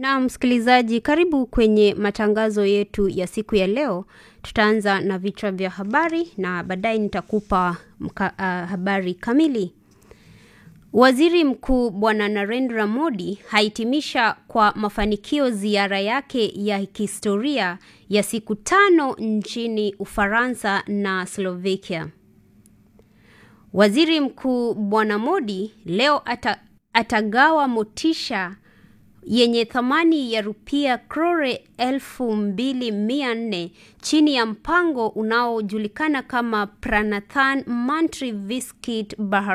Na msikilizaji, karibu kwenye matangazo yetu ya siku ya leo. Tutaanza na vichwa vya habari na baadaye nitakupa mka, uh, habari kamili. Waziri Mkuu Bwana Narendra Modi hahitimisha kwa mafanikio ziara yake ya kihistoria ya siku tano nchini Ufaransa na Slovakia. Waziri Mkuu Bwana Modi leo ata, atagawa motisha yenye thamani ya rupia krore elfu mbili mia nne chini ya mpango unaojulikana kama Pranathan Mantri Viskit Bahar